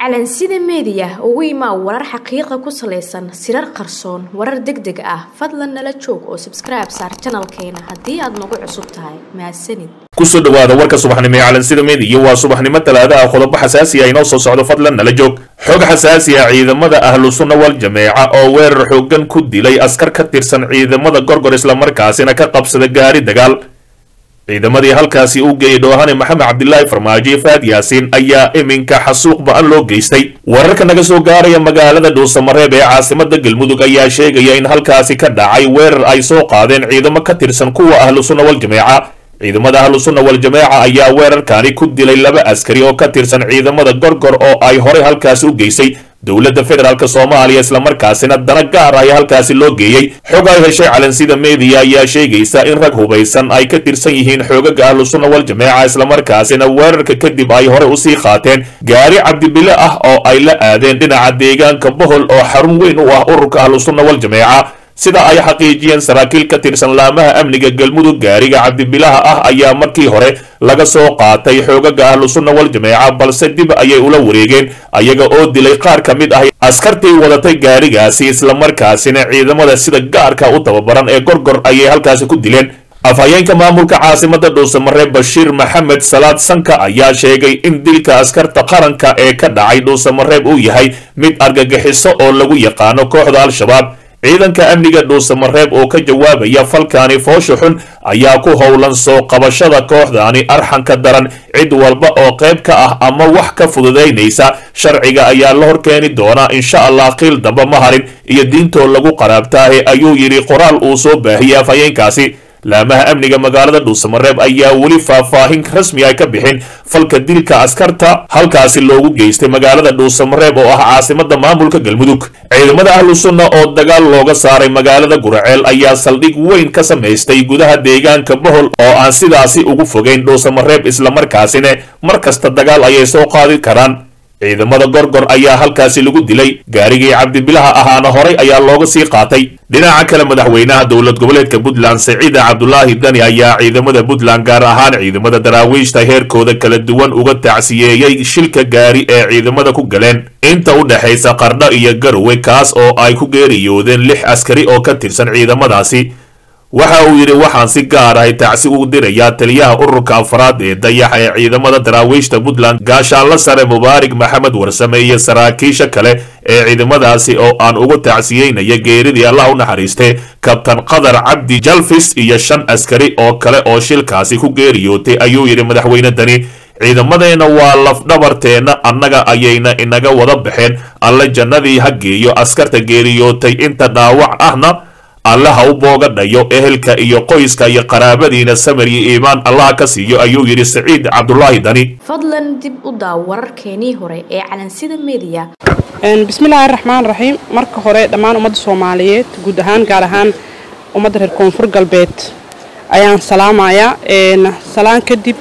calansida meediya ugu imaa warar xaqiiqa ku salaysan sirar qarsoon warar deg deg ah fadlan nala joog oo sabskribe saar janalkeena haddii aad nagu cusub tahay mahadsanid kusoo dhawaada warka subaxnimo ee calansida meediya waa subaxnimo talaadaha qodobo xasaasi ah inoo soo socdo fadlan nala joog xog xasaasi ah ciidamada ahlu sunna wal jameeca oo weerar xoogan ku dilay askar ka tirsan ciidamada gorgor islamarkaasina ka qabsada gaari dagaal ciidamadii halkaasi u geeyey dhoohane maxamed cabdilaahi farmaajo iyo faad yaasiin ayaa iminka xasuuq ba-an loo geystay wararka naga soo gaaraya magaalada dhuusamareeb ee caasimada galmudug ayaa sheegaya in halkaasi ka dhacay weerar ay soo qaadeen ciidamo ka tirsan kuwa ahlu sunna wal jameeca ciidamada ahlu sunna wal jameeca ayaa weerarkani ku dilay laba askari oo ka tirsan ciidamada gorgor oo ay horey halkaasi u geysay dowladda federaalk soomaaliya islamarkaasina dana gaar ayaa halkaasi loo geeyey xog ay heshay calansida meediya ayaa sheegaysa in rag hubaysan ay ka tirsan yihiin xoogaga ahlu sunna wal jameeca islamarkaasina weerarka kadib ay horey usii qaateen gaari cabdibile ah oo ay la aadeen dhinaca deegaanka bohol oo xarun weyn u ah ururka ahlu sunna wal jameeca sida ay xaqiijiyeen saraakiil ka tirsan laamaha amniga galmudug gaariga cabdibilaha ah ayaa markii hore laga soo qaatay xoogaga ahlu sunna wal jameeca balse dib ayay ula wareegeen ayaga oo dilay qaar ka mid ah askartii wadatay gaarigaasi islamarkaasina ciidamada sida gaarka u tababaran ee gorgor ayay halkaasi ku dileen afhayeenka maamulka caasimada dhuusamareeb bashiir maxamed salaad sanka ayaa sheegay in dilka askarta qaranka ee ka dhacay dhuusamareeb uu yahay mid argagixiso oo lagu yaqaano kooxda al-shabaab ciidanka amniga dhuusamareeb oo ka jawaabaya falkaani foosha xun ayaa ku howlan soo qabashada kooxdaani arxanka daran cid walba oo qayb ka ah ama wax ka fududaynaysa sharciga ayaa la horkeeni doonaa insha allah qiil damba ma harin iyo diintoo lagu qaraabtaahe ayuu yidhi qoraal uu soo baahiyey afhayeenkaasi laamaha amniga magaalada dhuusamareeb ayaa weli faahfaahin rasmi ay ka bixin falka dilka askarta halkaasi loogu geystay magaalada dhuusamareeb oo ah caasimada maamulka galmudug ciidamada ahlu sunna oo dagaal looga saaray magaalada guraceel ayaa saldhig weyn ka samaystay gudaha deegaanka bohol oo aan sidaasi ugu fogeyn dhuusamareeb islamarkaasina mar kasta dagaal ayay soo qaadi karaan ciidamada gorgor ayaa halkaasi lagu dilay gaarigii cabdibilaha ahaana horay ayaa looga sii qaatay dhinaca kale madaxweynaha dowlad goboleedka puntland saciida cabdulaahi dani ayaa ciidamada puntland gaar ahaan ciidamada daraawiishta heerkooda kala duwan uga tacsiyeeyey shilka gaari ee ciidamada ku galeen inta u dhexaysa qardho iyo garowe kaas oo ay ku geeriyoodeen lix askari oo ka tirsan ciidamadaasi waxa uu yidhi waxaan si gaar ahay tacsi ugu dirayaa taliyaha ururka afraad ee dayaxa ee ciidamada daraawiishta puntland gaashaanla sare mubaarig maxamed warsame iyo saraakiisha kale ee ciidamadaasi oo aan ugu tacsiyeynaya geeridii allah u naxariistay kabtan qadar cabdi jalfis iyo shan askari oo kale oo shilkaasi ku geeriyootay ayuu yidhi madaxweyne dani ciidamadeenna waa lafdhabarteenna annaga ayayna inaga wada baxeen alle jannadii ha geeyo askarta geeriyootay inta dhaawac ahna alle ha u boogadhayo ehelka iyo qoyska iyo qaraabadiina samir iyo iimaan allaha ka siiyo ayuu yidhi saciid cabdulaahi dani fadlan dib u daaw wararkeenii hore ee calansida meediya bismillaahi raxmaan raxiim marka hore dhammaan ummadda soomaaliyeed guud ahaan gaar ahaan ummadda reer koonfur galbeed ayaan salaamayaa salaan kadib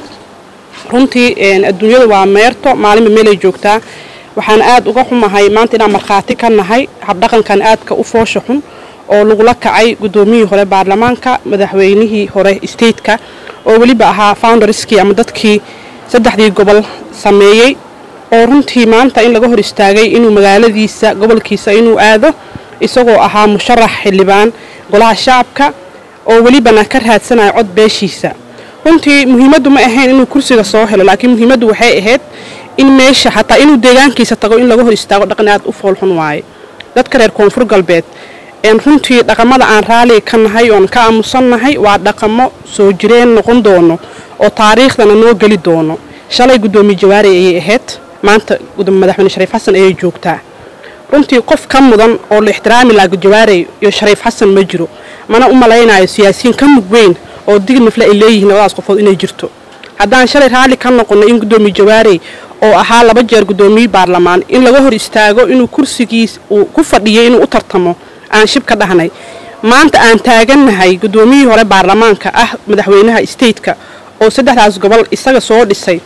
runtii adduunyadu waa meerto maalinba meelay joogtaa waxaan aad uga xumahay maanta inaan markhaati ka nahay habdhaqankan aadka u foosha xun oo lagula kacay guddoomiyihii hore baarlamaanka madaxweynihii hore stateka oo weliba ahaa foundarskii ama dadkii saddexdii gobol sameeyey oo runtii maanta in laga hor istaagay inuu magaaladiisa gobolkiisa inuu aado isagoo ahaa musharax xildhibaan golaha shacabka oo welibana ka raadsanayo cod beeshiisa runtii muhiimaddu ma ahayn inuu kursiga soo helo laakiin muhiimaddu waxay ahayd in meesha xataa inuu deegaankiisa tago in laga hor istaago dhaqan aad u foolxun waaye dadka reer koonfur galbeed runtii dhaqamada aan raaliga ka nahay oon ka aamusannahay waa dhaqamo soo jireen noqon doono oo taariikhdana noo geli doono shalay guddoomiye jawaari ayay ahayd maanta madaxweyne shariif xasan ayay joogtaa runtii qof ka mudan oo la ixtiraami laha jawaarey iyo shariif xasan ma jiro mana u malaynayo siyaasiyiin ka mug weyn oo dignifle ay leeyihiin labadaas qofood inay jirto haddaan shalay raalli ka noqono in guddoomiye jawaarey oo ahaa laba jeer guddoomiye baarlamaan in laga hor istaago inuu kursigiis uu ku fadhiyay inuu u tartamo aan shib ka dhahnay maanta aan taagannahay guddoomiyihii hore baarlamaanka ah madaxweynaha stateka oo saddexdaas gobol isaga soo dhisay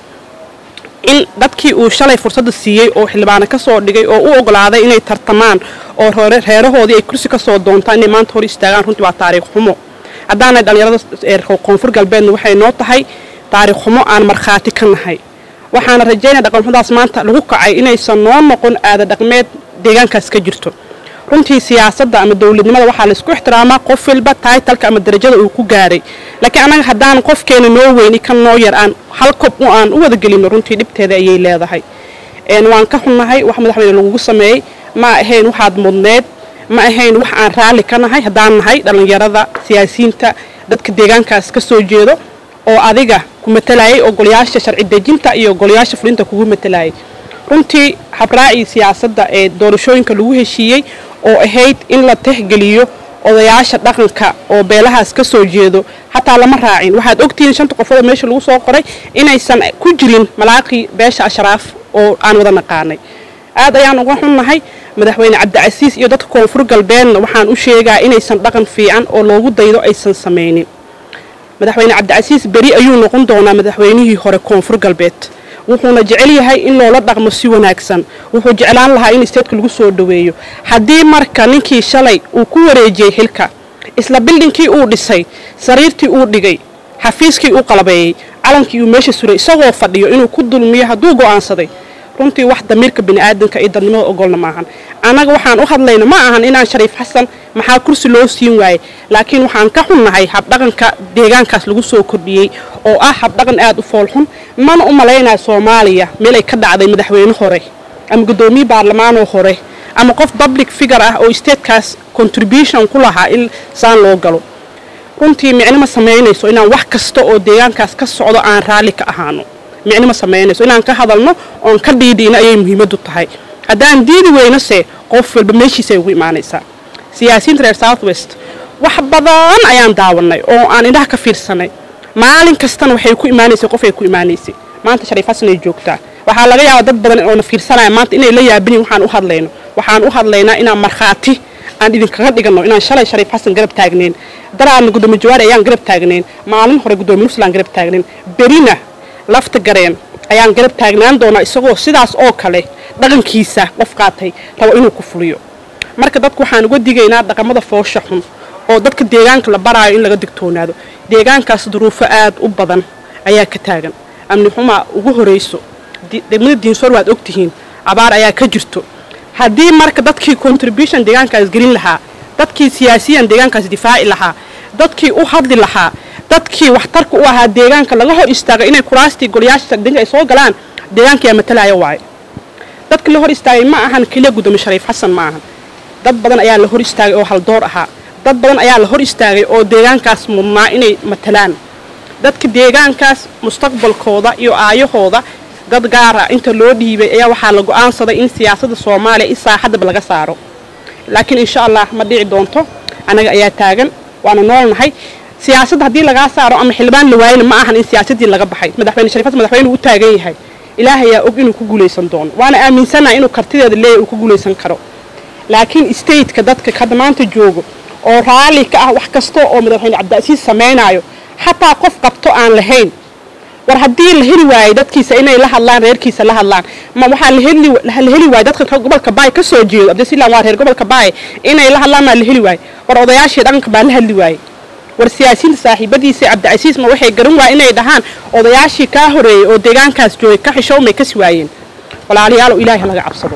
in dadkii uu shalay fursadda siiyey oo xildhibaano ka soo dhigay oo u ogolaaday inay tartamaan oo reerahoodii ay kursi ka soo doontaan inay maanta hor istaagaan runtii waa taariikh xumo haddaanay dhallinyarada koonfur galbeedna waxay noo tahay taariikh xumo aan markhaati ka nahay waxaana rajaynaya dhaqanxudaas maanta lagu kacay inaysan noo noqon aada dhaqmeed deegaankaas ka jirto runtii siyaasadda ama dowladnimada waxaa laisku ixtiraamaa qof walba taitalka ama darajada uu ku gaaray laakiin annaga haddaan qofkeena noo weyni kan noo yar aan hal kob u aan u wada gelino runtii dhibteeda ayay leedahay waan ka xunnahay wax madaxweyne lagugu sameeyey ma ahayn waxaad mudneed ma ahayn wax aan raalli ka nahay haddaan nahay dhallinyarada siyaasiyiinta dadka deegaankaas ka soo jeedo oo adiga ku matalayay oo golayaasha sharci dejinta iyo golayaasha fulinta kugu matalayay runtii habraacii siyaasadda ee doorashooyinka lagu heshiiyey oo ahayd in la tixgeliyo odayaasha dhaqanka oo beelahaas ka soo jeedo xataa lama raacin waxaad ogtihiin shanta qofood oo meesha lagu soo qoray inaysan ku jirin malaaqii beesha ashraaf oo aan wada naqaanay aad ayaan uga xunnahay madaxweyne cabdicasiis iyo dadka koonfur galbeedna waxaan u sheegaa inaysan dhaqan fiican oo loogu daydo aysan samaynin madaxweyne cabdicasiis beri ayuu noqon doonaa madaxweynihii hore koonfur galbeed wuxuuna jecel yahay in loola dhaqmo si wanaagsan wuxuu jeclaan lahaa in isteedka lagu soo dhoweeyo haddii marka ninkii shalay uu ku wareejiyey xilka isla bildhinkii uu dhisay sariirtii uu dhigay xafiiskii uu qalabeeyey calankii uu meesha suray isagoo fadhiyo inuu ku dulmiyo hadduu go'aansaday runtii wax damiirka bini'aadanka iyo dadnimada ogolna maahan annaga waxaan u hadlayna ma ahan inaan shariif xasan maxaa kursi loo siin waayey laakiin waxaan ka xunnahay habdhaqanka deegaankaas lagu soo kordhiyey oo ah habdhaqan aad u foolxun mana u malaynaya soomaaliya meel ay ka dhacday madaxweyne hore ama guddoomiye baarlamaanoo hore ama qof public figure ah oo statecaas contribution ku lahaa in saan loo galo runtii micnima samaynayso inaan wax kasta oo deegaankaas ka socdo aan raalli ka ahaano micnima samaynayso inaan ka hadalno oon ka dhiidhiina ayay muhiimaddu tahay haddaan diidi weynose qof walba meeshiisay ugu imaanaysaa siyaasiyiinta reer south west wax badan ayaan daawanay oo aan indhaha ka fiirsanay maalin kastana waxay ku imaanaysay qof ay ku imaanaysay maanta shariif xasan ay joogtaa waxaa laga yaabaa dad badan oona fiirsanaya maanta inay la yaabinin waxaan u hadlayno waxaan u hadlaynaa inaan markhaati aan idinkaga dhigano inaan shalay shariif xasan garab taagnayn daraadna guddoomiye jawaari ayaan garab taagnayn maalin hore guddoomiye nuslaan garab taagnayn berina lafta gareen ayaan garab taagnaan doonaa isagoo sidaas oo kale dhaqankiisa qof qaatay rabo inuu ku fuliyo marka dadku waxaan uga digaynaa dhaqamada foosha xun oo dadka deegaanka la baraayo in laga digtoonaado deegaankaas duruufo aad u badan ayaa ka taagan amni xumaa ugu horayso degmada diinsoor waad ogtihiin abaar ayaa ka jirto haddii marka dadkii contribution deegaankaas gelin lahaa dadkii siyaasiyan deegaankaas difaaci lahaa dadkii u hadli lahaa dadkii waxtarka u ahaa deegaanka laga hor istaagay inay kuraastii golayaasha sardinka ay soo galaan deegaankayaa matalaya waaye dadka la hor istaagay ma ahan keliya guddoomiye shariif xasan ma ahan dad badan ayaa la hor istaagay oo haldoor ahaa dad badan ayaa la hor istaagay oo deegaankaas mudnaa inay matalaan dadka deegaankaas mustaqbalkooda iyo aayahooda dad gaara inta loo dhiibay ayaa waxaa la go'aansaday in siyaasadda soomaaliya in saaxadaba laga saaro laakiin insha allah ma dhici doonto annaga ayaa taagan waana noolnahay siyaasadda haddii lagaa saaro ama xildhibaan la waayana ma ahan in siyaasaddii laga baxay madaxweyne shariif xasan madaxweyne u taagan yahay ilaahayaa og inuu ku guulaysan doono waana aaminsanahay inuu kartideeda leeyahy uu ku guulaysan karo laakiin stateka dadka hadda maanta joogo oo raalli ka ah wax kasta oo madaxweyne cabdicasiis samaynaayo xataa qof qabto aan lahayn war haddii la heli waayey dadkiisa inay la hadlaan reerkiisa la hadlaan ma waxaa la heli waayey dadka gobolka baay ka soo jeedo abdisilan waa reer gobolka baay inay la hadlaan maa la heli waayey war odayaashii dhaqanka baa la hadli waayey war siyaasiyiinta saaxiibadiisa cabdicasiis ma waxay garan waaya inay dhahaan odayaashii kaa horeeyey oo deegaankaas joogay ka xishowmay kasi waayeen walaalayaalow ilaahay laga cabsado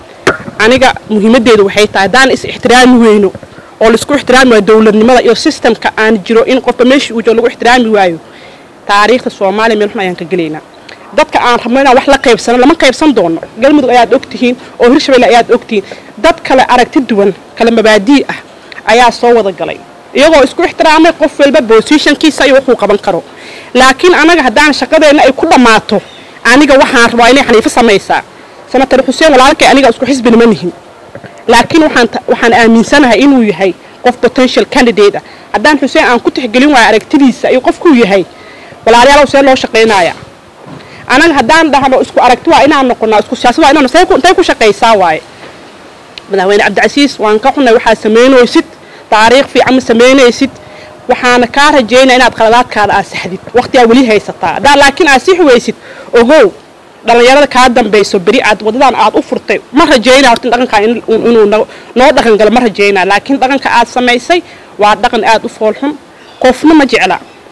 aniga muhiimadeedu waxay tahay haddaan is ixtiraami weyno oo laisku ixtiraami waayo dowladnimada iyo sistamka aan jiro in qofba meeshii uu joogo lagu ixtiraami waayo taariikhda soomaaliya meel xun ayaan ka gelaynaa dadka aan rabno inaan wax la qaybsano lama qaybsan doono galmudug ayaad ogtihiin oo hirshabelle ayaad ogtihiin dad kale aragti duwan kale mabaadii ah ayaa soo wada galay iyagoo isku ixtiraamay qof walba bosishankiisa iyo wuxuu qaban karo laakiin anaga haddaan shaqadeenna ay ku dhammaato aniga waxaan rabaa inay xaniifo samaysaa sanatar xuseen walaalkay aniga isku xisbina ma nihin laakiin waxaan aaminsanahay inuu yahay qof potential candidate ah haddaan xuseen aan ku tixgelin waayo aragtidiisa iyo qofkuu yahay walaalayaalow see loo shaqaynaya anaga haddaan dhahno isku aragti waa inaan noqonaa isku siyaasad waa inaan intay ku shaqaysaa waaye madaxweyne cabdicasiis waan ka xunay waxaad samaynaysid taariikh fiican ma samaynaysid waxaana kaa rajaynaya inaad qaladaadkaada aad saxdid waqtigaa weli haysataa haddaa laakiin aad six weysid ogow dhallinyarada kaa dambayso beri aad wadadan aad u furtay ma rajaynaya horta dhaqankaa inuu noo dhaqan galo ma rajaynaya laakiin dhaqanka aad samaysay waa dhaqan aad u foolxun qofna ma jecla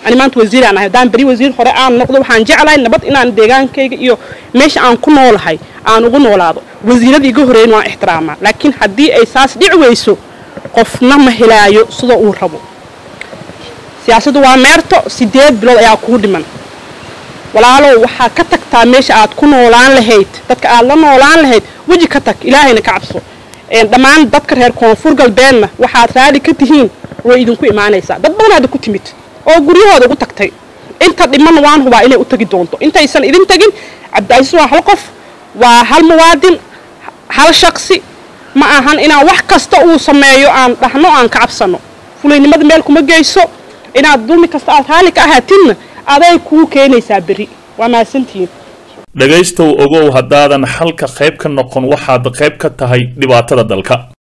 ani maanta wasiir aan ahay haddaan beri wasiir hore aan noqdo waxaan jeclahay nabad inaan deegaankayga iyo meesha aan ku noolahay aan ugu noolaado wasiirada iga horeeyin waan ixtiraamaa laakiin haddii ay saas dhici weyso qofna ma helaayo sida uu rabo siyaasaddu waa meerto sideed bilood ayaa kuu dhiman walaalow waxaa ka tagtaa meesha aad ku noolaan lahayd dadka aad la noolaan lahayd weji ka tag ilaahayna ka cabso dhammaan dadka reer koonfur galbeedna waxaad raali ka tihiin way idinku imaanaysaa dad badanaada ku timid oo guryahooda ugu tagtay inta dhiman waan hubaa inay u tagi doonto intaysan idin tagin cabdicasiis waa hal qof waa hal muwaadin hal shaqsi ma ahan inaan wax kasta uu sameeyo aan dhahno aan ka cabsano fulaynimada meel kuma geyso inaad dulmi kasta aad raali ka ahaatinna aday kuu keenaysaa berri waa mahadsantihiin dhegaystow ogow haddaadan xalka qayb ka noqon waxaad qayb ka tahay dhibaatada dalka